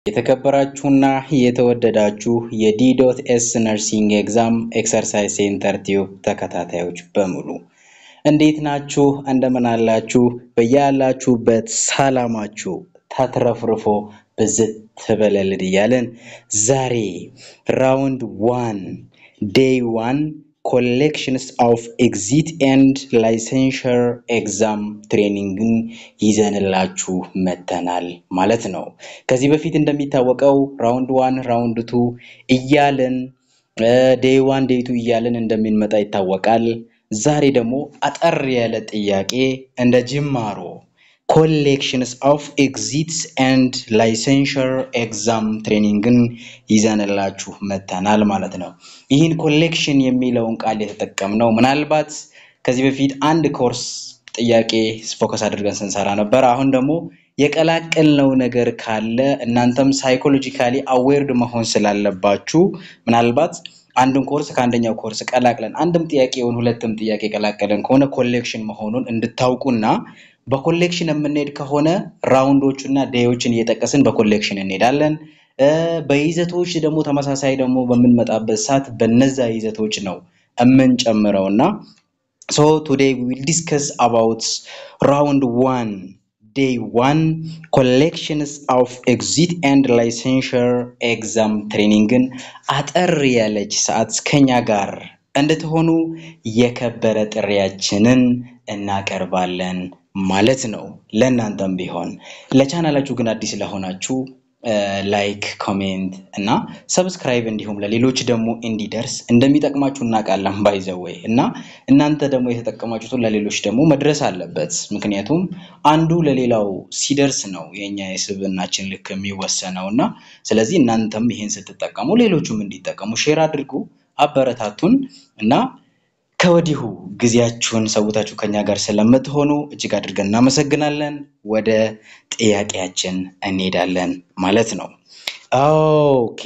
የተከበራችሁና የተወደዳችሁ የዲዶት ኤስ ነርሲንግ ኤግዛም ኤክሰርሳይዝ ሴንተር ቲዩብ ተከታታዮች በሙሉ እንዴት ናችሁ? እንደምን አላችሁ? በያላችሁበት ሰላማችሁ ተትረፍርፎ ብዝት ትበለልን እያለን ዛሬ ራውንድ ዋን ዴይ ዋን ኮሌክሽንስ ኦፍ ኤግዚት ኤንድ ላይሰንሸር ኤግዛም ትሬኒንግን ይዘንላችሁ መተናል ማለት ነው። ከዚህ በፊት እንደሚታወቀው ራውንድ ዋን ራውንድ ቱ እያለን ዴይ ዋን ዴይ ቱ እያለን እንደምንመጣ ይታወቃል። ዛሬ ደግሞ አጠር ያለ ጥያቄ እንደ ጅማሮ ኮሌክሽንስ ኦፍ ኤግዚትስ ኤንድ ላይሰንሸር ኤግዛም ትሬኒንግን ይዘንላችሁ መተናል ማለት ነው። ይህን ኮሌክሽን የሚለውን ቃል የተጠቀምነው ምናልባት ከዚህ በፊት አንድ ኮርስ ጥያቄ ፎከስ አድርገን ስንሰራ ነበር። አሁን ደግሞ የቀላቀልነው ነገር ካለ እናንተም ሳይኮሎጂካሊ አዌርድ መሆን ስላለባችሁ ምናልባት አንድን ኮርስ ከአንደኛው ኮርስ ቀላቅለን አንድም ጥያቄ ይሁን ሁለትም ጥያቄ ቀላቀለን ከሆነ ኮሌክሽን መሆኑን እንድታውቁና በኮሌክሽን የምንሄድ ከሆነ ራውንዶቹና ዴዮችን እየጠቀስን በኮሌክሽን እንሄዳለን። በይዘቶች ደግሞ ተመሳሳይ ደግሞ በምንመጣበት ሰዓት በነዛ ይዘቶች ነው የምንጨምረው እና ሶ ቱዴይ ዊል ዲስከስ አባውት ራውንድ ዋን ዴይ ዋን ኮሌክሽንስ ኦፍ ኤግዚት ኤንድ ላይሰንሸር ኤግዛም ትሬኒንግን አጠር ያለች ሰዓት ከኛ ጋር እንድትሆኑ የከበረ ጥሪያችንን እናቀርባለን ማለት ነው። ለእናንተም ቢሆን ለቻናላችሁ ግን አዲስ ለሆናችሁ ላይክ፣ ኮሜንት እና ሰብስክራይብ እንዲሁም ለሌሎች ደግሞ እንዲደርስ እንደሚጠቅማችሁ እናውቃለን ባይዘወይ እና እናንተ ደግሞ የተጠቀማችሁትን ለሌሎች ደግሞ መድረስ አለበት። ምክንያቱም አንዱ ለሌላው ሲደርስ ነው የኛ የስብዕናችን ልክ የሚወሰነው እና ስለዚህ እናንተም ይሄን ስትጠቀሙ ሌሎቹም እንዲጠቀሙ ሼር አድርጉ፣ አበረታቱን እና ከወዲሁ ጊዜያችሁን ሰውታችሁ ከኛ ጋር ስለምትሆኑ እጅግ አድርገን እናመሰግናለን። ወደ ጥያቄያችን እንሄዳለን ማለት ነው። ኦኬ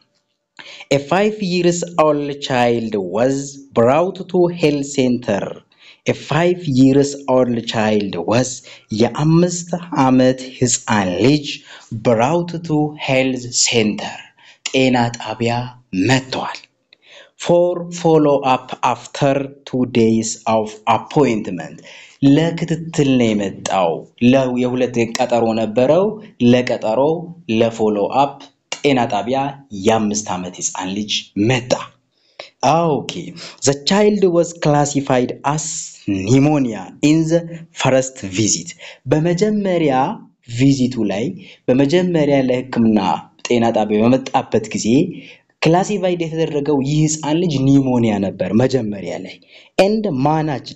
ኤ ፋይቭ ይርስ ኦልድ ቻይልድ ዋዝ ብራውት ቱ ሄልት ሴንተር ኤ ፋይቭ ይርስ ኦልድ ቻይልድ ዋዝ የአምስት ዓመት ህፃን ልጅ ብራውት ቱ ሄልት ሴንተር ጤና ጣቢያ መጥተዋል። ፎር ፎሎ አፕ አፍተር ቱ ዴይስ ኦፍ አፖይንትመንት ለክትትል ነው የመጣው። የሁለት ቀጠሮ ነበረው። ለቀጠሮ ለፎሎ አፕ ጤና ጣቢያ የአምስት ዓመት ህፃን ልጅ መጣ። ኦኬ ዘ ቻይልድ ዋዝ ክላሲፋይድ አስ ኒሞኒያ ኢን ዘ ፈረስት ቪዚት በመጀመሪያ ቪዚቱ ላይ በመጀመሪያ ለህክምና ጤና ጣቢያ በመጣበት ጊዜ ክላሲፋይድ የተደረገው ይህ ህፃን ልጅ ኒሞኒያ ነበር መጀመሪያ ላይ ኤንድ ማናጅድ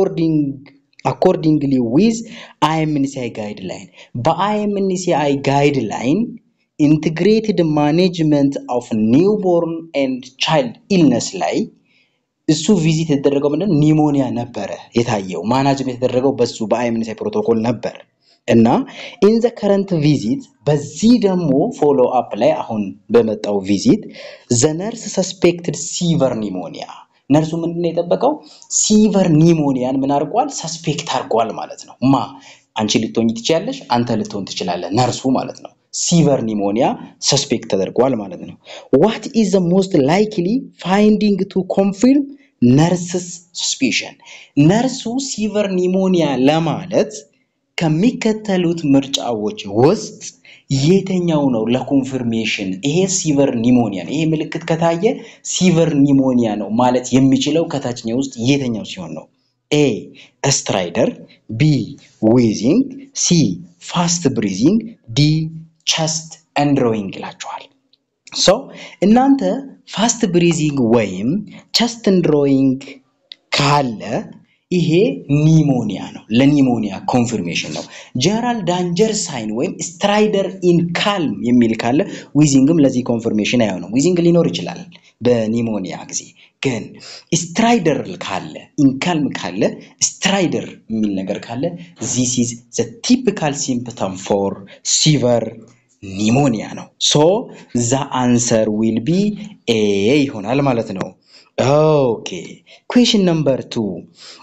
አኮርዲንግሊ ዊዝ አይኤምኤንሲአይ ጋይድ ላይን በአይኤምኤንሲአይ ጋይድ ላይን ኢንትግሬትድ ማኔጅመንት ኦፍ ኒውቦርን ኤንድ ቻይልድ ኢልነስ ላይ እሱ ቪዚት የተደረገው ምንድን ኒሞኒያ ነበረ የታየው ማናጅመንት የተደረገው በሱ በአይኤምኤንሲአይ ፕሮቶኮል ነበር እና ኢን ዘ ከረንት ቪዚት በዚህ ደግሞ ፎሎ አፕ ላይ አሁን በመጣው ቪዚት ዘ ነርስ ሰስፔክትድ ሲቨር ኒሞኒያ ነርሱ ምንድን ነው የጠበቀው? ሲቨር ኒሞኒያን ምን አድርጓል? ሰስፔክት አድርጓል ማለት ነው። ማ አንቺ ልትሆኝ ትችያለሽ፣ አንተ ልትሆን ትችላለህ፣ ነርሱ ማለት ነው። ሲቨር ኒሞኒያ ሰስፔክት ተደርጓል ማለት ነው። ዋት ኢዝ ዘ ሞስት ላይክሊ ፋይንዲንግ ቱ ኮንፊርም ነርስስ ሰስፒሽን ነርሱ ሲቨር ኒሞኒያ ለማለት ከሚከተሉት ምርጫዎች ውስጥ የትኛው ነው ለኮንፊርሜሽን ይሄ ሲቨር ኒሞኒያ ነው፣ ይሄ ምልክት ከታየ ሲቨር ኒሞኒያ ነው ማለት የሚችለው ከታችኛው ውስጥ የትኛው ሲሆን ነው? ኤ ስትራይደር፣ ቢ ዊዚንግ፣ ሲ ፋስት ብሪዚንግ፣ ዲ ቸስት ኤንድሮይንግ ይላችኋል። ሶ እናንተ ፋስት ብሪዚንግ ወይም ቸስት ኤንድሮይንግ ካለ ይሄ ኒሞኒያ ነው። ለኒሞኒያ ኮንፊርሜሽን ነው። ጀነራል ዳንጀር ሳይን ወይም ስትራይደር ኢን ካልም የሚል ካለ ዊዚንግም ለዚህ ኮንፊርሜሽን አይሆንም። ዊዚንግ ሊኖር ይችላል በኒሞኒያ ጊዜ ግን ስትራይደር ካለ ኢንካልም ካለ ስትራይደር የሚል ነገር ካለ ዚስ ኢዝ ዘ ቲፒካል ሲምፕተም ፎር ሲቨር ኒሞኒያ ነው። ሶ ዛ አንሰር ዊል ቢ ኤ ይሆናል ማለት ነው። ኦኬ ኩዌሽን ነምበር ቱ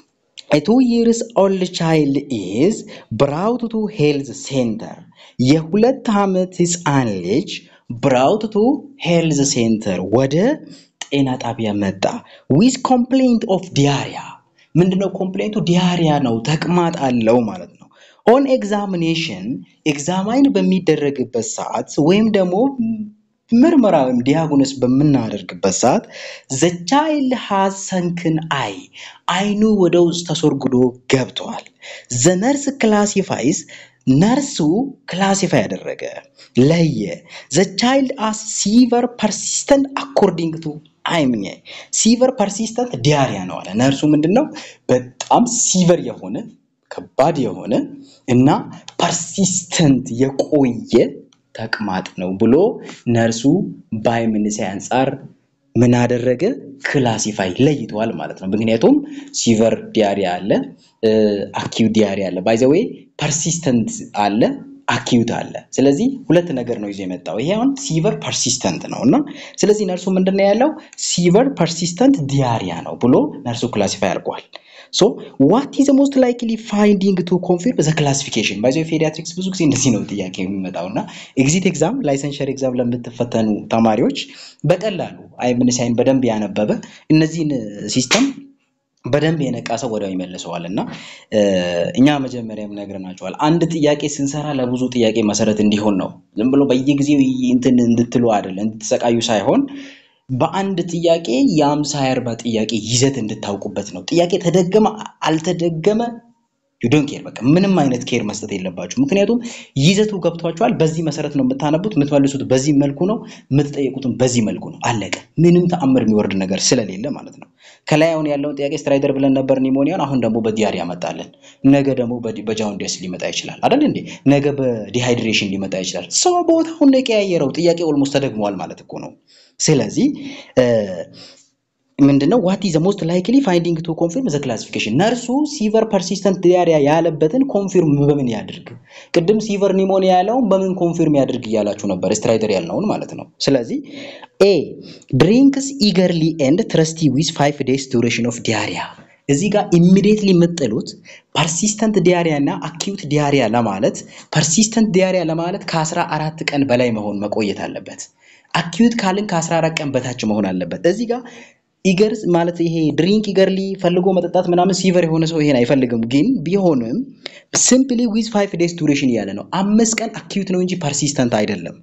A two years old child is brought to health center. የሁለት ዓመት ህፃን ልጅ brought to health center ወደ ጤና ጣቢያ መጣ with complaint of diarrhea ምንድነው ኮምፕሌንቱ ዲያሪያ ነው ተቅማጥ አለው ማለት ነው ኦን ኤግዛሚኔሽን ኤግዛማይን በሚደረግበት ሰዓት ወይም ደግሞ ምርመራ ወይም ዲያግኖስ በምናደርግበት ሰዓት ዘ ቻይልድ ሃዝ ሰንክን አይ አይኑ ወደ ውስጥ ተሰርጉዶ ገብተዋል። ዘ ነርስ ክላሲፋይስ ነርሱ ክላሲፋይ ያደረገ ለየ። ዘ ቻይልድ አስ ሲቨር ፐርሲስተንት አኮርዲንግ ቱ አይምኘ ሲቨር ፐርሲስተንት ዲያሪያ ነው አለ። ነርሱ ምንድን ነው በጣም ሲቨር የሆነ ከባድ የሆነ እና ፐርሲስተንት የቆየ ተቅማጥ ነው ብሎ ነርሱ በአይምንሳይ አንጻር ምን አደረገ? ክላሲፋይ ለይተዋል ማለት ነው። ምክንያቱም ሲቨር ዲያሪያ አለ፣ አኪዩት ዲያሪያ አለ። ባይ ዘ ዌይ ፐርሲስተንት አለ፣ አኪዩት አለ። ስለዚህ ሁለት ነገር ነው ይዞ የመጣው። ይሄ አሁን ሲቨር ፐርሲስተንት ነው እና ስለዚህ ነርሱ ምንድን ነው ያለው? ሲቨር ፐርሲስተንት ዲያሪያ ነው ብሎ ነርሱ ክላሲፋይ አድርጓል። ሶ ዋት ኢዝ ሞስት ላይክሊ ፋይንዲንግ ቱ ኮንፊርም ዘ ክላሲፊኬሽን ባይዘ ፔዲያትሪክስ ብዙ ጊዜ እንደዚህ ነው ጥያቄ የሚመጣው እና ኤግዚት ኤግዛም ላይሰንሸር ኤግዛም ለምትፈተኑ ተማሪዎች በቀላሉ አይምንሳይን በደንብ ያነበበ እነዚህን ሲስተም በደንብ የነቃ ሰው ወዲያው ይመልሰዋል እና እኛ መጀመሪያም ነግረናቸዋል። አንድ ጥያቄ ስንሰራ ለብዙ ጥያቄ መሰረት እንዲሆን ነው። ዝም ብሎ በየጊዜው እንትን እንድትሉ አይደለም፣ እንድትሰቃዩ ሳይሆን በአንድ ጥያቄ የአምሳ የአርባ ጥያቄ ይዘት እንድታውቁበት ነው። ጥያቄ ተደገመ አልተደገመ ዩዶን ኬር በቃ ምንም አይነት ኬር መስጠት የለባችሁ። ምክንያቱም ይዘቱ ገብቷችኋል። በዚህ መሰረት ነው የምታነቡት። የምትመልሱት በዚህ መልኩ ነው፣ የምትጠየቁትም በዚህ መልኩ ነው። አለቀ። ምንም ተአምር የሚወርድ ነገር ስለሌለ ማለት ነው። ከላይ አሁን ያለውን ጥያቄ ስትራይደር ብለን ነበር ኒሞኒያን፣ አሁን ደግሞ በዲያሪ ያመጣለን። ነገ ደግሞ በጃውንዲስ ሊመጣ ይችላል አይደል እንዴ? ነገ በዲሃይድሬሽን ሊመጣ ይችላል። ሰው ቦታውን ነው የቀያየረው። ጥያቄ ኦልሞስት ተደግሟል ማለት እኮ ነው። ስለዚህ ምንድነው ዋት ኢዝ ሞስት ላይክሊ ፋይንዲንግ ቱ ኮንፊርም ዘ ክላሲፊኬሽን ነርሱ ሲቨር ፐርሲስተንት ዲያሪያ ያለበትን ኮንፊርም በምን ያድርግ? ቅድም ሲቨር ኒሞኒያ ያለውን በምን ኮንፊርም ያድርግ እያላችሁ ነበር፣ ስትራይደር ያልነውን ማለት ነው። ስለዚህ ኤ ድሪንክስ ኢገርሊ ኤንድ ትረስቲ ዊዝ ፋይቭ ዴይስ ዱሬሽን ኦፍ ዲያሪያ እዚህ ጋር ኢሚዲየትሊ የምጥሉት ፐርሲስተንት ዲያሪያ እና አኪዩት ዲያሪያ ለማለት ፐርሲስተንት ዲያሪያ ለማለት ከአስራ አራት ቀን በላይ መሆን መቆየት አለበት። አኪዩት ካልን ከ14 ቀን በታች መሆን አለበት። እዚህ ጋር ኢገርስ ማለት ይሄ ድሪንክ ኢገርሊ ፈልጎ መጠጣት ምናምን ሲቨር የሆነ ሰው ይሄን አይፈልግም። ግን ቢሆንም ሲምፕሊ ዊዝ ፋይቭ ዴይስ ዱሬሽን እያለ ነው። አምስት ቀን አኪዩት ነው እንጂ ፐርሲስተንት አይደለም።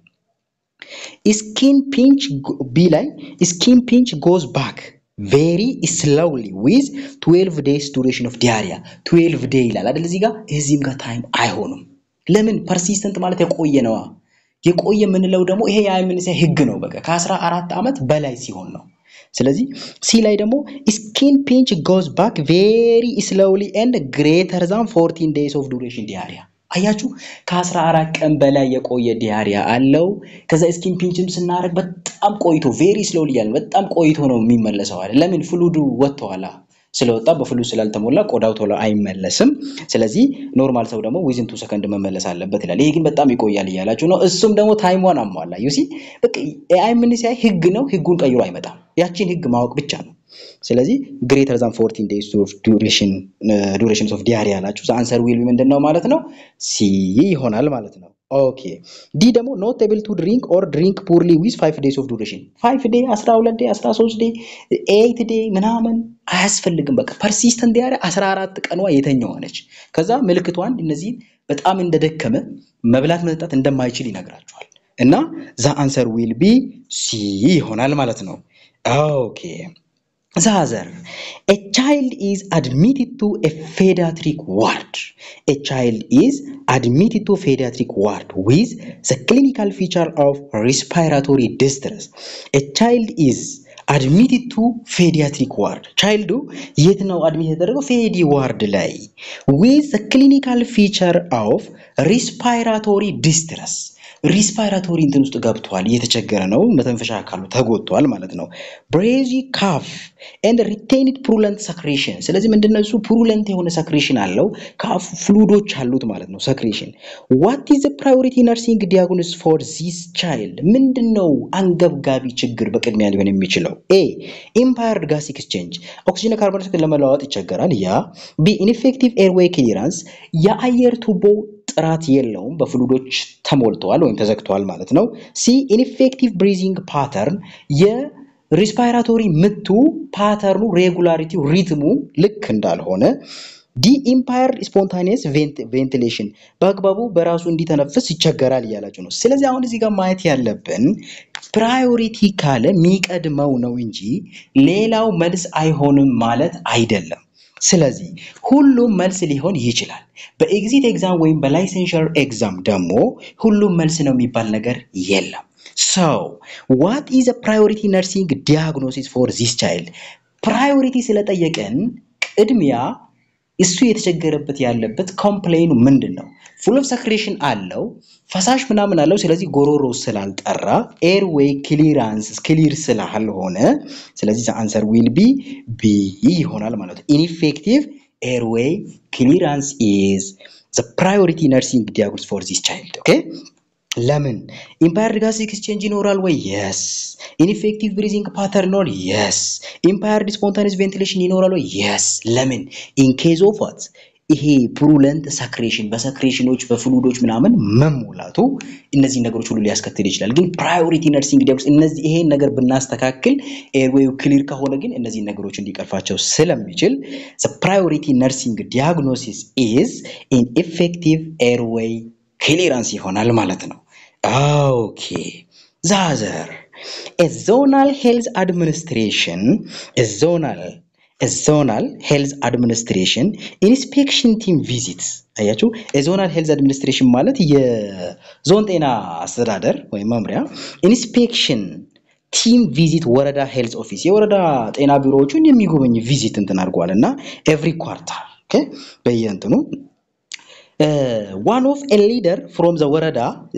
ስኪን ፒንች ቢ ላይ ስኪን ፒንች ጎዝ ባክ ቬሪ ስሎውሊ ዊዝ 12 ዴይስ ዱሬሽን ኦፍ ዲያሪያ 12 ዴይ ይላል አይደል? እዚህ ጋር እዚህም ጋር ታይም አይሆንም። ለምን? ፐርሲስተንት ማለት የቆየ ነዋ። የቆየ የምንለው ደግሞ ይሄ የአይምንሳይ ህግ ነው። በቃ ከአስራ አራት ዓመት በላይ ሲሆን ነው። ስለዚህ ሲ ላይ ደግሞ ስኪን ፒንች ጎዝ ባክ ቬሪ ስሎውሊ ኤንድ ግሬተር ዛን 14 ዴይስ ኦፍ ዱሬሽን ዲያሪያ አያችሁ ከአስራ አራት ቀን በላይ የቆየ ዲያሪያ አለው። ከዛ ስኪን ፒንችም ስናደርግ በጣም ቆይቶ ቬሪ ስሎሊ ያለ በጣም ቆይቶ ነው የሚመለሰው አለ። ለምን ፍሉዱ ወጥተዋላ ስለወጣ በፍሉ ስላልተሞላ ቆዳው ቶሎ አይመለስም። ስለዚህ ኖርማል ሰው ደግሞ ዊዝን ቱ ሰከንድ መመለስ አለበት ይላል። ይሄ ግን በጣም ይቆያል እያላችሁ ነው። እሱም ደግሞ ታይሟን አሟላ። ዩሲ በቃ ኤአይ ምን ሲያይ ህግ ነው፣ ህጉን ቀይሮ አይመጣም። ያቺን ህግ ማወቅ ብቻ ነው። ስለዚህ ግሬተር ዛን 14 ዴይስ ኦፍ ዱሬሽን ዱሬሽንስ ኦፍ ዲያሪ ያላችሁ አንሰር ዊል ምንድን ነው ማለት ነው? ሲ ይሆናል ማለት ነው። ኦኬ ዲ ደግሞ ኖት ኤብል ቱ ድሪንክ ኦር ድሪንክ ፑርሊ ዊዝ 5 ዴይስ ኦፍ ዱሬሽን 5 ዴይ 12 ዴይ 13 ዴይ 8 ዴይ ምናምን አያስፈልግም። በቃ ፐርሲስተንት ዲያሪ 14 ቀኗ የተኛዋ ነች። ከዛ ምልክቷን እነዚህ በጣም እንደደከመ መብላት መጠጣት እንደማይችል ይነግራቸዋል። እና ዛ አንሰር ዊል ቢ ሲ ይሆናል ማለት ነው። ኦኬ ዛዘር a child is admitted to a pediatric ward a child is admitted to pediatric ward with the clinical feature of respiratory distress a child is admitted to pediatric ward ቻይልዱ የት ነው አድሚት የተደረገው ፌዲ ዋርድ ላይ with the clinical feature of respiratory distress ሪስፓይራቶሪ እንትን ውስጥ ገብቷል፣ እየተቸገረ ነው፣ መተንፈሻ አካሉ ተጎድቷል ማለት ነው። ብሬዚ ካፍ ኤንድ ሪቴይንድ ፕሩለንት ሰክሬሽን። ስለዚህ ምንድነው እሱ ፕሩለንት የሆነ ሰክሬሽን አለው፣ ከአፉ ፍሉዶች አሉት ማለት ነው። ሰክሬሽን ዋት ኢዝ ፕራዮሪቲ ነርሲንግ ዲያግኖስ ፎር ዚስ ቻይልድ? ምንድነው አንገብጋቢ ችግር በቅድሚያ ሊሆን የሚችለው? ኤ ኢምፓየርድ ጋስ ኤክስቼንጅ፣ ኦክሲጅን ካርቦን ዳይኦክሳይድ ለመለዋወጥ ይቸገራል። ያ ቢ ኢንፌክቲቭ ኤርዌይ ክሊራንስ፣ የአየር ቱቦ ጥራት የለውም፣ በፍሉዶች ተሞልተዋል ወይም ተዘግተዋል ማለት ነው። ሲ ኢንፌክቲቭ ብሪዚንግ ፓተርን የሪስፓይራቶሪ ምቱ ፓተርኑ ሬጉላሪቲው ሪትሙ ልክ እንዳልሆነ ዲ ኢምፓየርድ ስፖንታኒየስ ቬንቲሌሽን በአግባቡ በራሱ እንዲተነፍስ ይቸገራል እያላችሁ ነው። ስለዚህ አሁን እዚህ ጋር ማየት ያለብን ፕራዮሪቲ ካለ የሚቀድመው ነው እንጂ ሌላው መልስ አይሆንም ማለት አይደለም። ስለዚህ ሁሉም መልስ ሊሆን ይችላል። በኤግዚት ኤግዛም ወይም በላይሰንሸር ኤግዛም ደግሞ ሁሉም መልስ ነው የሚባል ነገር የለም። ሰው ዋት ኢዝ ፕራዮሪቲ ነርሲንግ ዲያግኖሲስ ፎር ዚስ ቻይልድ ፕራዮሪቲ ስለጠየቀን ቅድሚያ እሱ የተቸገረበት ያለበት ኮምፕሌኑ ምንድን ነው? ፉል ኦፍ ሰክሬሽን አለው ፈሳሽ ምናምን አለው። ስለዚህ ጎሮሮ ስላልጠራ ኤርዌይ ክሊራንስ ክሊር ስላልሆነ ስለዚህ አንሰር ዊል ቢ ቢ ይሆናል ማለት ነው። ኢንፌክቲቭ ኤርዌይ ክሊራንስ ኢዝ ዘ ፕራዮሪቲ ነርሲንግ ዲያግኖስ ፎር ዚስ ቻይልድ ኦኬ። ለምን ኢምፓየርድ ጋስ ኤክስቼንጅ ይኖራል ወይ? የስ። ኢንፌክቲቭ ብሪዚንግ ፓተርን ይኖራል? የስ። ኢምፓየርድ ስፖንታኒስ ቬንቲሌሽን ይኖራል ወይ? የስ። ለምን ኢንኬዝ ኦፍ ዋት ይሄ ፕሩለንት ሰክሬሽን በሰክሬሽኖች በፍሉዶች ምናምን መሞላቱ እነዚህ ነገሮች ሁሉ ሊያስከትል ይችላል። ግን ፕራዮሪቲ ነርሲንግ ዲያግኖስ እነዚህ ይሄን ነገር ብናስተካክል ኤርዌዩ ክሊር ከሆነ ግን እነዚህ ነገሮች እንዲቀርፋቸው ስለሚችል ፕራዮሪቲ ነርሲንግ ዲያግኖሲስ ኢዝ ኢን ኢፌክቲቭ ኤርዌይ ክሊራንስ ይሆናል ማለት ነው። ኦኬ ዛዘር ዞናል ሄልዝ አድሚኒስትሬሽን ዞናል ዞናል ሄልዝ አድሚኒስትሬሽን ኢንስፔክሽን ቲም ቪዚትስ አያችሁ። የዞናል ሄልዝ አድሚኒስትሬሽን ማለት የዞን ጤና አስተዳደር ወይም መምሪያ ኢንስፔክሽን ቲም ቪዚት ወረዳ ሄልዝ ኦፊስ የወረዳ ጤና ቢሮዎቹን የሚጎበኝ ቪዚት እንትን አድርጓል እና ኤቭሪ ኳርታል በየእንትኑ ዋን ኦፍ ኤ ሊደር ፍሮም ዘ ወረዳ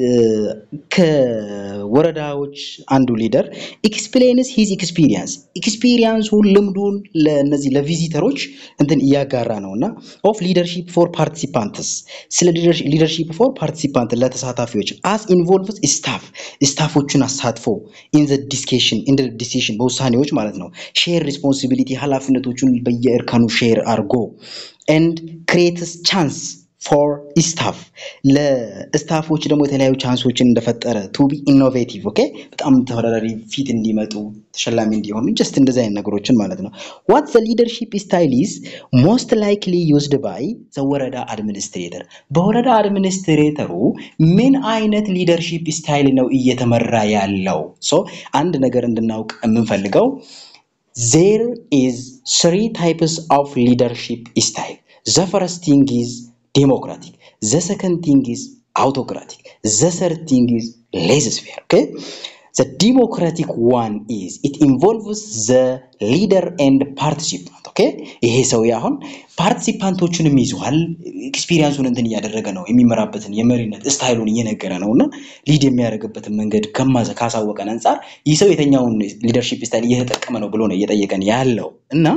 ከወረዳዎች አንዱ ሊደር ኤክስፕሌንስ ሂዝ ኤክስፒሪየንስ ኤክስፒሪየንሱን ልምዱን ለእነዚህ ለቪዚተሮች እንትን እያጋራ ነው እና ኦፍ ሊደርሺፕ ፎር ፓርቲሲፓንትስ ስለ ሊደርሺፕ ፎር ፓርቲሲፓንት ለተሳታፊዎች አስ ኢንቮልቭስ ስታፍ ስታፎቹን አሳትፎ ኢን ዘ ዲስኬሽን ኢን ዲሲሽን በውሳኔዎች ማለት ነው ሼር ሪስፖንሲቢሊቲ ኃላፊነቶቹን በየእርከኑ ሼር አርጎ ኤንድ ክሬትስ ቻንስ ፎር ስታፍ ለስታፎች ደግሞ የተለያዩ ቻንሶችን እንደፈጠረ ቱ ቢ ኢኖቬቲቭ ኦኬ በጣም ተወዳዳሪ ፊት እንዲመጡ ተሸላሚ እንዲሆኑ ጀስት እንደዚህ አይነት ነገሮችን ማለት ነው። ዋት ዘ ሊደርሺፕ ስታይል ኢዝ ሞስት ላይክሊ ዩዝድ ባይ ዘ ወረዳ አድሚኒስትሬተር በወረዳ አድሚኒስትሬተሩ ምን አይነት ሊደርሺፕ ስታይል ነው እየተመራ ያለው? ሶ አንድ ነገር እንድናውቅ የምንፈልገው ዜር ኢዝ ስሪ ታይፕስ ኦፍ ሊደርሺፕ ስታይል ዘ ፈርስት ቲንግ ኢዝ ዴሞክራቲክ ዘ ሰከንድ ቲንግ ኢዝ አውቶክራቲክ ዘ ሰርድ ቲንግ ኢዝ ሌዝስፌር ኦኬ ዘ ዲሞክራቲክ ዋን ኢዝ ኢት ኢንቮልቭስ ዘ ሊደር ኤንድ ፓርቲሲፓንት ኦኬ ይሄ ሰው አሁን ፓርቲሲፓንቶቹንም ይዘዋል ኤክስፒሪየንሱን እንትን እያደረገ ነው የሚመራበትን የመሪነት ስታይሉን እየነገረ ነው እና ሊድ የሚያደርግበትን መንገድ ከማዘ ካሳወቀን አንጻር ይህ ሰው የተኛውን ሊደርሺፕ ስታይል እየተጠቀመ ነው ብሎ ነው እየጠየቀን ያለው እና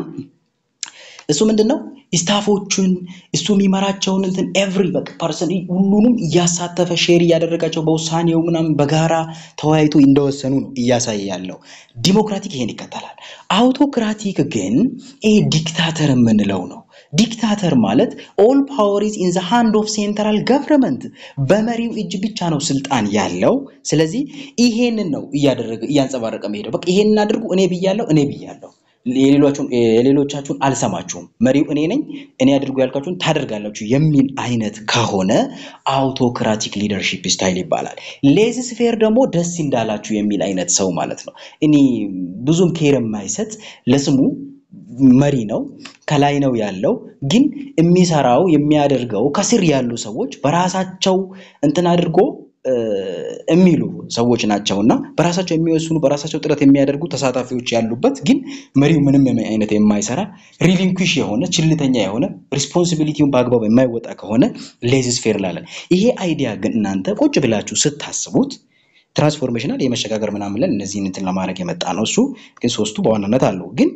እሱ ምንድን ነው ስታፎቹን እሱ የሚመራቸውን እንትን ኤቭሪ በቃ ፐርሰን ሁሉንም እያሳተፈ ሼር እያደረጋቸው በውሳኔው ምናምን በጋራ ተወያይቶ እንደወሰኑ ነው እያሳየ ያለው። ዲሞክራቲክ ይሄን ይከተላል። አውቶክራቲክ ግን ይሄ ዲክታተር የምንለው ነው። ዲክታተር ማለት ኦል ፓወር ኢዝ ኢን ዘ ሃንድ ኦፍ ሴንትራል ገቨርንመንት በመሪው እጅ ብቻ ነው ስልጣን ያለው። ስለዚህ ይሄንን ነው እያደረገ እያንጸባረቀ መሄደው። በቃ ይሄንን አድርጉ፣ እኔ ብያለሁ፣ እኔ ብያለሁ የሌሎቻችሁን አልሰማችሁም፣ መሪው እኔ ነኝ፣ እኔ አድርጉ ያልካችሁን ታደርጋላችሁ የሚል አይነት ከሆነ አውቶክራቲክ ሊደርሺፕ ስታይል ይባላል። ሌዝ ስፌር ደግሞ ደስ እንዳላችሁ የሚል አይነት ሰው ማለት ነው። እኔ ብዙም ኬር የማይሰጥ ለስሙ መሪ ነው፣ ከላይ ነው ያለው፣ ግን የሚሰራው የሚያደርገው ከስር ያሉ ሰዎች በራሳቸው እንትን አድርጎ የሚሉ ሰዎች ናቸው እና በራሳቸው የሚወስኑ በራሳቸው ጥረት የሚያደርጉ ተሳታፊዎች ያሉበት ግን መሪው ምንም አይነት የማይሰራ ሪሊንኩሽ የሆነ ችልተኛ የሆነ ሪስፖንሲቢሊቲውን በአግባቡ የማይወጣ ከሆነ ሌዝስ ፌር ላለን ይሄ አይዲያ ግን እናንተ ቁጭ ብላችሁ ስታስቡት ትራንስፎርሜሽናል የመሸጋገር ምናምን ብለን እነዚህን እንትን ለማድረግ የመጣ ነው። እሱ ግን ሶስቱ በዋናነት አለው። ግን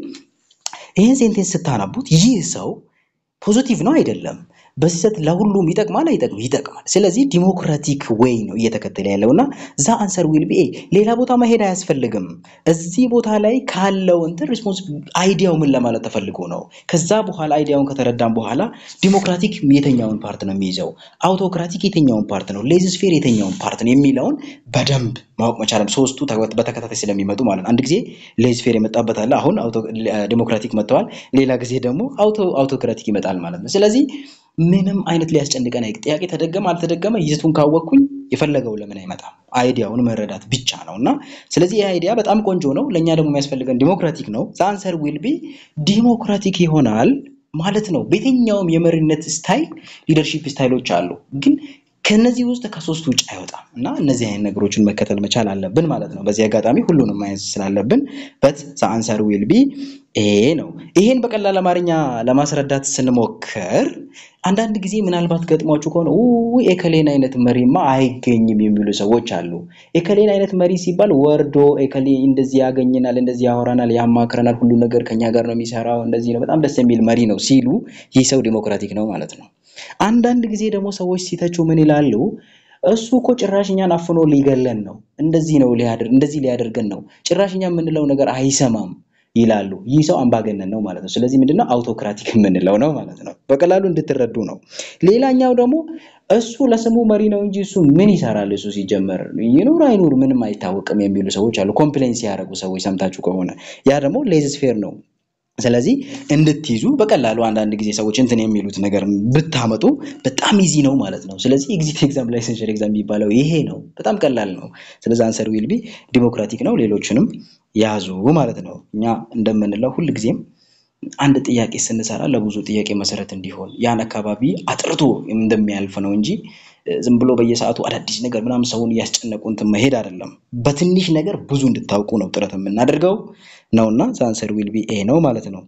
ይህን ሴንቴንስ ስታነቡት ይህ ሰው ፖዚቲቭ ነው አይደለም፣ በስህተት ለሁሉም ይጠቅማል አይጠቅም? ይጠቅማል። ስለዚህ ዲሞክራቲክ ዌይ ነው እየተከተለ ያለው እና ዛ አንሰር ዊል ቢ ሌላ ቦታ መሄድ አያስፈልግም። እዚህ ቦታ ላይ ካለው እንትን ሪስፖንስ አይዲያው ምን ለማለት ተፈልጎ ነው? ከዛ በኋላ አይዲያውን ከተረዳም በኋላ ዲሞክራቲክ የተኛውን ፓርት ነው የሚይዘው፣ አውቶክራቲክ የተኛውን ፓርት ነው፣ ሌዝስፌር የተኛውን ፓርት ነው የሚለውን በደንብ ማወቅ መቻለም ሶስቱ በተከታታይ ስለሚመጡ ማለት ነው። አንድ ጊዜ ሌዝስፌር የመጣበት አለ፣ አሁን ዲሞክራቲክ መጥተዋል። ሌላ ጊዜ ደግሞ አውቶክራቲክ ይመጣል ማለት ነው። ስለዚህ ምንም አይነት ሊያስጨንቀን አይ ጥያቄ ተደገመ አልተደገመ ይዘቱን ካወቅኩኝ የፈለገው ለምን አይመጣም? አይዲያውን መረዳት ብቻ ነው እና ስለዚህ ይህ አይዲያ በጣም ቆንጆ ነው። ለእኛ ደግሞ የሚያስፈልገን ዲሞክራቲክ ነው። አንሰር ዊል ቢ ዲሞክራቲክ ይሆናል ማለት ነው። በየትኛውም የመሪነት ስታይል ሊደርሺፕ ስታይሎች አሉ፣ ግን ከነዚህ ውስጥ ከሶስት ውጭ አይወጣም እና እነዚህ አይነት ነገሮችን መከተል መቻል አለብን ማለት ነው። በዚህ አጋጣሚ ሁሉንም ማየት ስላለብን በት አንሰር ዊል ቢ ይሄ ነው። ይሄን በቀላል አማርኛ ለማስረዳት ስንሞክር አንዳንድ ጊዜ ምናልባት ገጥሟችሁ ከሆነ ኤከሌን አይነት መሪማ አይገኝም የሚሉ ሰዎች አሉ። ኤከሌን አይነት መሪ ሲባል ወርዶ ኤከሌ እንደዚህ ያገኘናል፣ እንደዚህ ያወራናል፣ ያማክረናል፣ ሁሉ ነገር ከኛ ጋር ነው የሚሰራው፣ እንደዚህ ነው፣ በጣም ደስ የሚል መሪ ነው ሲሉ ይህ ሰው ዲሞክራቲክ ነው ማለት ነው። አንዳንድ ጊዜ ደግሞ ሰዎች ሲተቹ ምን ይላሉ? እሱ እኮ ጭራሽ እኛን አፍኖ ሊገለን ነው፣ እንደዚህ ነው እንደዚህ ሊያደርገን ነው፣ ጭራሽ እኛ የምንለው ነገር አይሰማም ይላሉ። ይህ ሰው አምባገነን ነው ማለት ነው። ስለዚህ ምንድነው አውቶክራቲክ የምንለው ነው ማለት ነው። በቀላሉ እንድትረዱ ነው። ሌላኛው ደግሞ እሱ ለስሙ መሪ ነው እንጂ እሱ ምን ይሰራል? እሱ ሲጀመር ይኑር አይኑር ምንም አይታወቅም የሚሉ ሰዎች አሉ። ኮምፕሌን ሲያደርጉ ሰዎች ሰምታችሁ ከሆነ ያ ደግሞ ሌዝስፌር ነው። ስለዚህ እንድትይዙ በቀላሉ አንዳንድ ጊዜ ሰዎች እንትን የሚሉት ነገር ብታመጡ በጣም ኢዚ ነው ማለት ነው። ስለዚህ ኤግዚት ኤግዛም ላይሰንሽር ኤግዛም የሚባለው ይሄ ነው። በጣም ቀላል ነው። ስለዚህ አንሰር ዊል ቢ ዲሞክራቲክ ነው። ሌሎችንም ያዙ ማለት ነው። እኛ እንደምንለው ሁል ጊዜም አንድ ጥያቄ ስንሰራ ለብዙ ጥያቄ መሰረት እንዲሆን ያን አካባቢ አጥርቶ እንደሚያልፍ ነው እንጂ ዝም ብሎ በየሰዓቱ አዳዲስ ነገር ምናምን ሰውን እያስጨነቁ እንትን መሄድ አይደለም። በትንሽ ነገር ብዙ እንድታውቁ ነው ጥረት የምናደርገው ነውና አንሰር ዊል ቢ ኤ ነው ማለት ነው።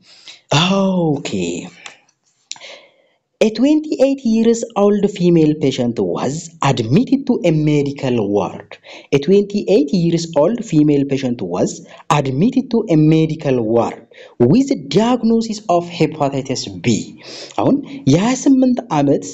ኦኬ A 28 years old female patient was admitted to a medical ward. A 28 years old female patient was admitted to a medical ward with a diagnosis of hepatitis B. አሁን የ28 ዓመት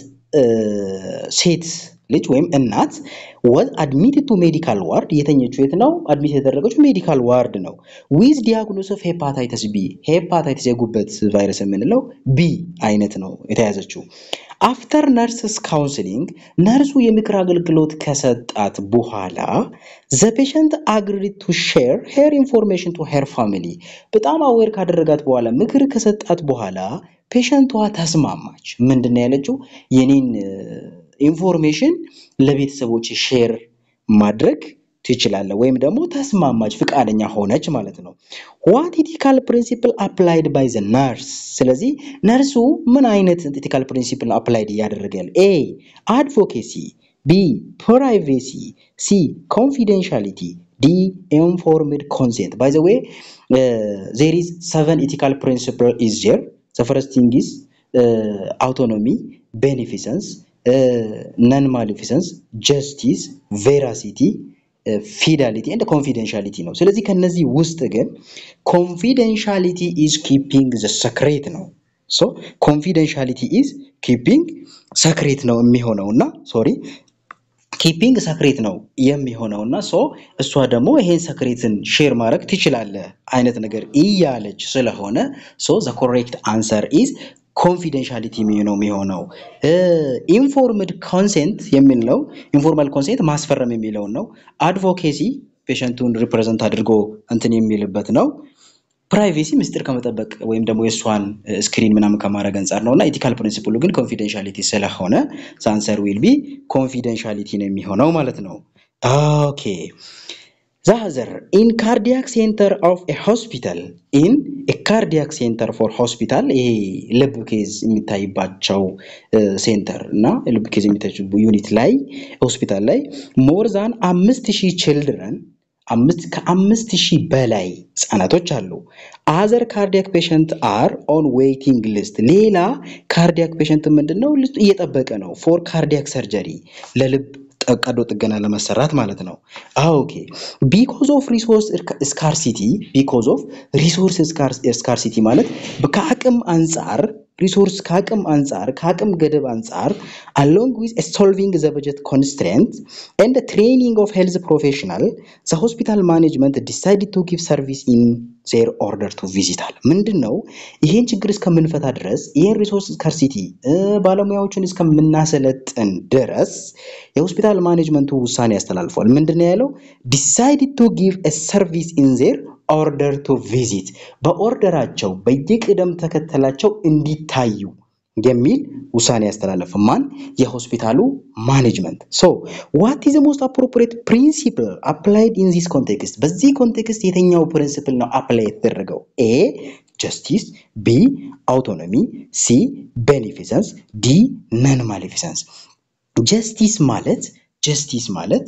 ሴት ልጅ ወይም እናት ወዝ አድሚትድ ቱ ሜዲካል ዋርድ የተኘችው የት ነው? አድሚት የተደረገችው ሜዲካል ዋርድ ነው። ዊዝ ዲያግኖስ ኦፍ ሄፓታይተስ ቢ ሄፓታይተስ የጉበት ቫይረስ የምንለው ቢ አይነት ነው የተያዘችው። አፍተር ነርስስ ካውንስሊንግ ነርሱ የምክር አገልግሎት ከሰጣት በኋላ ዘ ፔሸንት አግሪድ ቱ ሼር ሄር ኢንፎርሜሽን ቱ ሄር ፋሚሊ በጣም አዌር ካደረጋት በኋላ ምክር ከሰጣት በኋላ ፔሸንቷ ተስማማች። ምንድን ነው ያለችው? የኔን ኢንፎርሜሽን ለቤተሰቦች ሼር ማድረግ ትችላለህ ወይም ደግሞ ተስማማች፣ ፍቃደኛ ሆነች ማለት ነው። ዋት ኢቲካል ፕሪንሲፕል አፕላይድ ባይ ዘ ነርስ። ስለዚህ ነርሱ ምን አይነት ኢቲካል ፕሪንሲፕል አፕላይድ እያደረገ ያለ? ኤ አድቮኬሲ፣ ቢ ፕራይቬሲ፣ ሲ ኮንፊደንሻሊቲ፣ ዲ ኢንፎርምድ ኮንሴንት። ባይ ዘ ዌይ ዜር ኢዝ ሰቨን ኢቲካል ፕሪንሲፕል ኢዝ ዜር ዘ ፈርስት ቲንግ ኢዝ አውቶኖሚ፣ ቤኔፊሰንስ ነን ማሊፊሰንስ፣ ጀስቲስ፣ ቬራሲቲ፣ ፊዳሊቲ ኤንድ ኮንፊደንሻሊቲ ነው። ስለዚህ ከነዚህ ውስጥ ግን ኮንፊደንሻሊቲ ኢዝ ኪፒንግ ዘ ሰክሬት ነው። ሶ ኮንፊደንሻሊቲ ኢዝ ኪፒንግ ሰክሬት ነው የሚሆነው እና ሶሪ ኪፒንግ ሰክሬት ነው የሚሆነው እና ሶ እሷ ደግሞ ይሄን ሰክሬትን ሼር ማድረግ ትችላለህ አይነት ነገር እያለች ስለሆነ ሶ ዘ ኮሬክት አንሰር ኢዝ ኮንፊደንሻሊቲ ነው የሚሆነው። ኢንፎርምድ ኮንሴንት የሚለው ኢንፎርማል ኮንሴንት ማስፈረም የሚለውን ነው። አድቮኬሲ ፔሸንቱን ሪፕሬዘንት አድርጎ እንትን የሚልበት ነው። ፕራይቬሲ ምስጢር ከመጠበቅ ወይም ደግሞ የእሷን ስክሪን ምናምን ከማድረግ አንጻር ነው እና ኢቲካል ፕሪንሲፕሉ ግን ኮንፊደንሻሊቲ ስለሆነ ሳንሰር ዊል ቢ ኮንፊደንሻሊቲ ነው የሚሆነው ማለት ነው። ኦኬ ዛዘር ኢን ካርዲያክ ሴንተር ኦፍ ኤ ሆስፒታል ኢን ኤ ካርዲያክ ሴንተር ፎር ሆስፒታል ይሄ ልብ ኬዝ የሚታይባቸው ሴንተር እና ልብ ኬዝ የሚታይባቸው ዩኒት ላይ ሆስፒታል ላይ ሞር ዛን አምስት ሺህ ችልድረን አምስት ከአምስት ሺህ በላይ ህጻናቶች አሉ። አዘር ካርዲያክ ፔሸንት አር ኦን ዌይቲንግ ሊስት ሌላ ካርዲያክ ፔሸንት ምንድን ነው እየጠበቀ ነው ፎር ካርዲያክ ሰርጀሪ ለልብ ቀዶ ጥገና ለመሰራት ማለት ነው። ኦኬ ቢኮዝ ኦፍ ሪሶርስ ስካርሲቲ ቢኮዝ ኦፍ ሪሶርስ ስካርሲቲ ማለት ከአቅም አንጻር ሪሶርስ ከአቅም አንጻር ከአቅም ገደብ አንጻር አሎንግ ዊዝ ሶልቪንግ ዘ በጀት ኮንስትሬንት ኤንድ ትሬኒንግ ኦፍ ሄልዝ ፕሮፌሽናል ዘ ሆስፒታል ማኔጅመንት ዲሳይድድ ቱ ጊቭ ሰርቪስ ኢን ዜር ኦርደር ቱ ቪዚታል ምንድን ነው ይሄን ችግር እስከምንፈታ ድረስ ይሄን ሪሶርስ ስካርሲቲ ባለሙያዎችን እስከምናሰለጥን ድረስ የሆስፒታል ማኔጅመንቱ ውሳኔ ያስተላልፏል። ምንድን ነው ያለው? ዲሳይድድ ቱ ጊቭ ሰርቪስ ኢን ዜር ኦርደር ቱ ቪዚት በኦርደራቸው በየቅደም ተከተላቸው እንዲታዩ የሚል ውሳኔ ያስተላለፈ ማን? የሆስፒታሉ ማኔጅመንት። ሶ ዋት ኢዝ ሞስት አፕሮፕሪየት ፕሪንሲፕል አፕላይድ ኢን ዚስ ኮንቴክስት፣ በዚህ ኮንቴክስት የትኛው ፕሪንሲፕል ነው አፕላይ የተደረገው? ኤ ጀስቲስ፣ ቢ አውቶኖሚ፣ ሲ ቤኔፊሰንስ፣ ዲ ነን ማሌፊሰንስ። ጀስቲስ ማለት ጀስቲስ ማለት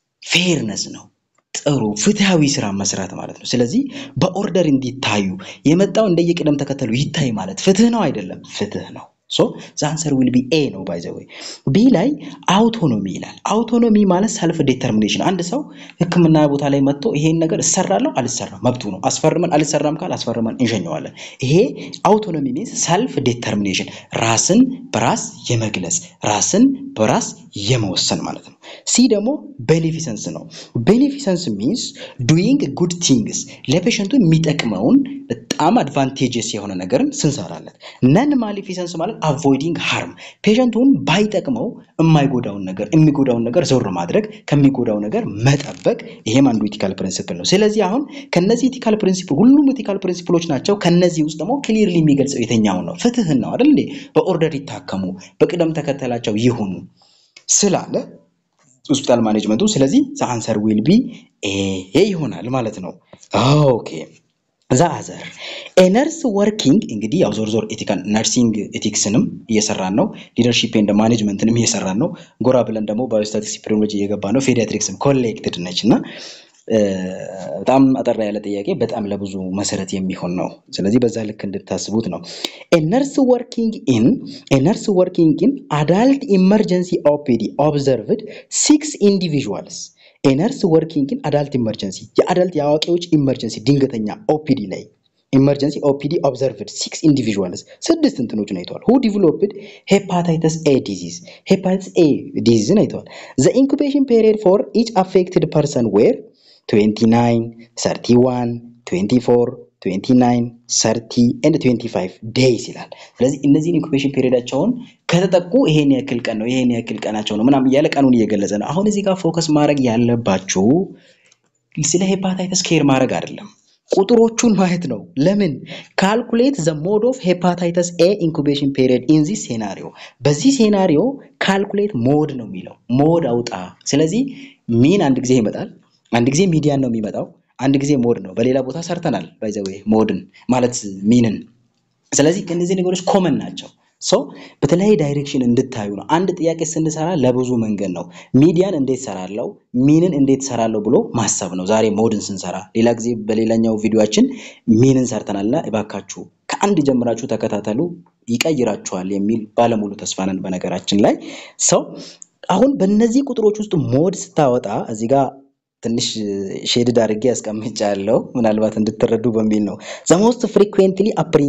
ፌርነስ ነው። ጥሩ ፍትሃዊ ስራ መስራት ማለት ነው። ስለዚህ በኦርደር እንዲታዩ የመጣው እንደየቅደም ተከተሉ ይታይ ማለት ፍትህ ነው አይደለም? ፍትህ ነው። ሶ ዛንሰር ዊል ቢ ኤ ነው ባይ ዘ ወይ። ቢ ላይ አውቶኖሚ ይላል። አውቶኖሚ ማለት ሰልፍ ዴተርሚኔሽን። አንድ ሰው ሕክምና ቦታ ላይ መጥቶ ይሄን ነገር እሰራለሁ አልሰራም መብቱ ነው። አስፈርመን አልሰራም ካል አስፈርመን እንሸኘዋለን። ይሄ አውቶኖሚ ሚንስ ሰልፍ ዴተርሚኔሽን፣ ራስን በራስ የመግለጽ ራስን በራስ የመወሰን ማለት ነው። ሲ ደግሞ ቤኔፊሰንስ ነው። ቤኔፊሰንስ ሚንስ ዱይንግ ጉድ ቲንግስ ለፔሸንቱ የሚጠቅመውን በጣም አድቫንቴጀስ የሆነ ነገርን ስንሰራለት። ነን ማሊፊሰንስ ማለት አቮይዲንግ ሃርም ፔሸንቱን ባይጠቅመው የማይጎዳውን ነገር የሚጎዳውን ነገር ዞር ማድረግ ከሚጎዳው ነገር መጠበቅ። ይሄም አንዱ ኢቲካል ፕሪንሲፕል ነው። ስለዚህ አሁን ከነዚህ ኢቲካል ፕሪንሲፕል ሁሉም ኢቲካል ፕሪንሲፕሎች ናቸው። ከነዚህ ውስጥ ደግሞ ክሊርሊ የሚገልጸው የትኛውን ነው? ፍትህን ነው አይደል እንዴ? በኦርደር ይታከሙ፣ በቅደም ተከተላቸው ይሁኑ ስላለ ሆስፒታል ማኔጅመንቱ። ስለዚህ አንሰር ዊል ቢ ኤ ይሆናል ማለት ነው። ኦኬ ዛ አዘር ኤነርስ ወርኪንግ እንግዲህ ያው ዞር ዞር ኤቲካል ነርሲንግ ኤቲክስንም እየሰራን ነው። ሊደርሺፕ ኤንድ ማኔጅመንትንም እየሰራን ነው። ጎራ ብለን ደግሞ ባዮስታቲክስ ኢፒዲሚዮሎጂ እየገባ ነው። ፔዲያትሪክስም ኮሌክትድ ነች እና በጣም አጠር ያለ ጥያቄ በጣም ለብዙ መሰረት የሚሆን ነው። ስለዚህ በዛ ልክ እንድታስቡት ነው። ኤነርስ ወርኪንግ ኢን ኤነርስ ወርኪንግ ኢን አዳልት ኢመርጀንሲ ኦፒዲ ኦብዘርቭድ ሲክስ ኢንዲቪዥዋልስ ኤነርስ ወርኪንግ ኢን አዳልት ኢመርጀንሲ የአዳልት የአዋቂዎች ኢመርጀንሲ ድንገተኛ ኦፒዲ ላይ ኢመርጀንሲ ኦፒዲ ኦብዘርቭድ ሲክስ ኢንዲቪዥዋልስ ስድስት እንትኖችን አይተዋል። ሁ ዲቨሎፕድ ሄፓታይተስ ኤ ዲዚዝ ሄፓታይተስ ኤ ዲዚዝን አይተዋል። ዘ ኢንኩቤሽን ፔሪየድ ፎር ኢች አፌክትድ ፐርሰን ዌር 29 31 24 29 30 ኤንድ 25 ዴይስ ይላል። ስለዚህ እነዚህን ኢንኩቤሽን ፔሪዮዳቸውን ከተጠቁ ይሄን ያክል ቀን ነው ይሄን ያክል ቀናቸው ነው ምናምን እያለ ቀኑን እየገለጸ ነው። አሁን እዚህ ጋር ፎከስ ማድረግ ያለባችሁ ስለ ሄፓታይተስ ኬር ማድረግ አይደለም፣ ቁጥሮቹን ማየት ነው። ለምን ካልኩሌት ዘ ሞድ ኦፍ ሄፓታይተስ ኤ ኢንኩቤሽን ፔሪዮድ ኢን ዚስ ሴናሪዮ። በዚህ ሴናሪዮ ካልኩሌት ሞድ ነው የሚለው ሞድ አውጣ። ስለዚህ ሚን አንድ ጊዜ ይመጣል አንድ ጊዜ ሚዲያን ነው የሚመጣው፣ አንድ ጊዜ ሞድ ነው። በሌላ ቦታ ሰርተናል ባይዘዌ ሞድን ማለት ሚንን። ስለዚህ እነዚህ ነገሮች ኮመን ናቸው። ሰው በተለያየ ዳይሬክሽን እንድታዩ ነው። አንድ ጥያቄ ስንሰራ ለብዙ መንገድ ነው። ሚዲያን እንዴት ሰራለው፣ ሚንን እንዴት ሰራለው ብሎ ማሰብ ነው። ዛሬ ሞድን ስንሰራ፣ ሌላ ጊዜ በሌላኛው ቪዲዮችን ሚንን ሰርተናልና እባካችሁ ከአንድ ጀምራችሁ ተከታተሉ፣ ይቀይራችኋል የሚል ባለሙሉ ተስፋ ነን። በነገራችን ላይ ሰው አሁን በእነዚህ ቁጥሮች ውስጥ ሞድ ስታወጣ እዚህ ጋር ትንሽ ሼድድ አድርጌ ያስቀምጫለሁ ምናልባት እንድትረዱ በሚል ነው። ዘሞስት ፍሪኩዌንትሊ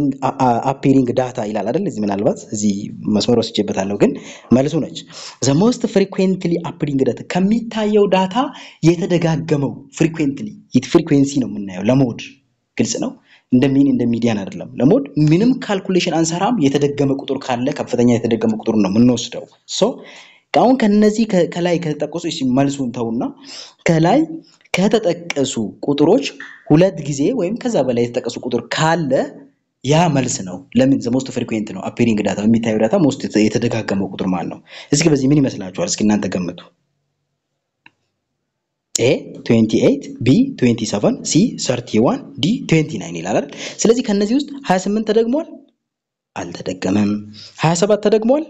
አፒሪንግ ዳታ ይላል አይደል? እዚህ ምናልባት እዚህ መስመር ወስጄበታለሁ፣ ግን መልሱ ነች። ዘሞስት ፍሪኩዌንትሊ አፒሪንግ ዳታ ከሚታየው ዳታ የተደጋገመው ፍሪኩዌንትሊ ፍሪኩዌንሲ ነው የምናየው ለሞድ ግልጽ ነው። እንደ ሚን እንደ ሚዲያን አይደለም። ለሞድ ምንም ካልኩሌሽን አንሰራም። የተደገመ ቁጥር ካለ ከፍተኛ የተደገመ ቁጥር ነው የምንወስደው ሶ አሁን ከነዚህ ከላይ ከተጠቀሱ መልሱን ተውና ከላይ ከተጠቀሱ ቁጥሮች ሁለት ጊዜ ወይም ከዛ በላይ የተጠቀሱ ቁጥር ካለ ያ መልስ ነው። ለምን ዘ ሞስት ፍሪኩዌንት ነው አፒሪንግ ዳታ በሚታየው ዳታ ሞስት የተደጋገመው ቁጥር ማለት ነው። እስኪ በዚህ ምን ይመስላችኋል? እስኪ እናንተ ገምቱ። ኤ 28 ቢ 27 ሲ 31 ዲ 29 ይላል አይደል? ስለዚህ ከነዚህ ውስጥ 28 ተደግሟል? አልተደገመም። 27 ተደግሟል?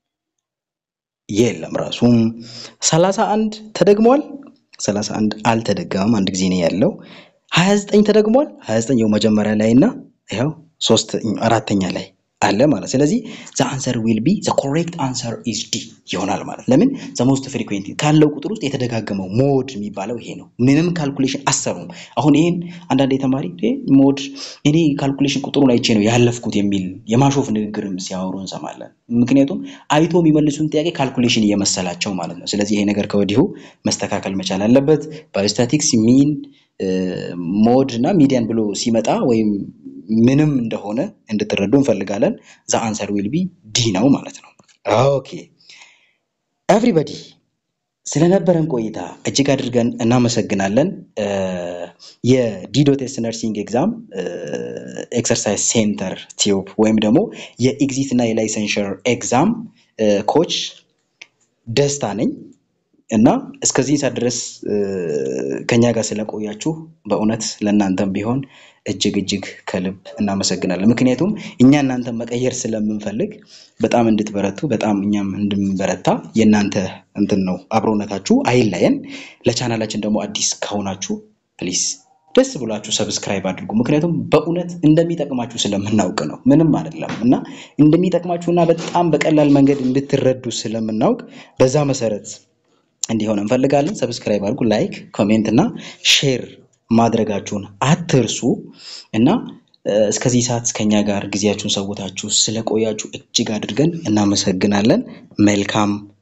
የለም ራሱም 31 ተደግሟል? 31 አልተደገመም። አንድ ጊዜ ነው ያለው። 29 ተደግሟል? 29 ያው መጀመሪያ ላይ እና ያው ሶስት አራተኛ ላይ አለ ማለት ስለዚህ ዘ አንሰር ዊል ቢ ዘ ኮሬክት አንሰር ኢዝ ዲ ይሆናል ማለት ለምን ዘ ሞስት ፍሪኩዌንት ካለው ቁጥር ውስጥ የተደጋገመው ሞድ የሚባለው ይሄ ነው ምንም ካልኩሌሽን አሰሩም አሁን ይሄን አንዳንድ የተማሪ ሞድ እኔ ካልኩሌሽን ቁጥሩን አይቼ ነው ያለፍኩት የሚል የማሾፍ ንግግርም ሲያወሩ እንሰማለን ምክንያቱም አይቶ የሚመልሱን ጥያቄ ካልኩሌሽን እየመሰላቸው ማለት ነው ስለዚህ ይሄ ነገር ከወዲሁ መስተካከል መቻል አለበት ባዮስታቲክስ ሚን ሞድ እና ሚዲያን ብሎ ሲመጣ ወይም ምንም እንደሆነ እንድትረዱ እንፈልጋለን። ዘ አንሰር ዊል ቢ ዲ ነው ማለት ነው። ኦኬ ኤቭሪበዲ ስለነበረን ቆይታ እጅግ አድርገን እናመሰግናለን። የዲዶቴስ ነርሲንግ ኤግዛም ኤክሰርሳይዝ ሴንተር ቲዩብ ወይም ደግሞ የኤግዚት እና የላይሰንሸር ኤግዛም ኮች ደስታ ነኝ እና እስከዚህ ሰዓት ድረስ ከኛ ጋር ስለቆያችሁ በእውነት ለእናንተም ቢሆን እጅግ እጅግ ከልብ እናመሰግናለን። ምክንያቱም እኛ እናንተን መቀየር ስለምንፈልግ በጣም እንድትበረቱ በጣም እኛም እንድንበረታ የእናንተ እንትን ነው አብሮነታችሁ አይለየን። ለቻናላችን ደግሞ አዲስ ከሆናችሁ ፕሊስ ደስ ብሏችሁ ሰብስክራይብ አድርጉ። ምክንያቱም በእውነት እንደሚጠቅማችሁ ስለምናውቅ ነው። ምንም አይደለም እና እንደሚጠቅማችሁና በጣም በቀላል መንገድ እንድትረዱ ስለምናውቅ በዛ መሰረት እንዲሆን እንፈልጋለን። ሰብስክራይብ አድርጉ፣ ላይክ፣ ኮሜንት እና ሼር ማድረጋችሁን አትርሱ እና እስከዚህ ሰዓት ከኛ ጋር ጊዜያችሁን ሰውታችሁ ስለቆያችሁ እጅግ አድርገን እናመሰግናለን። መልካም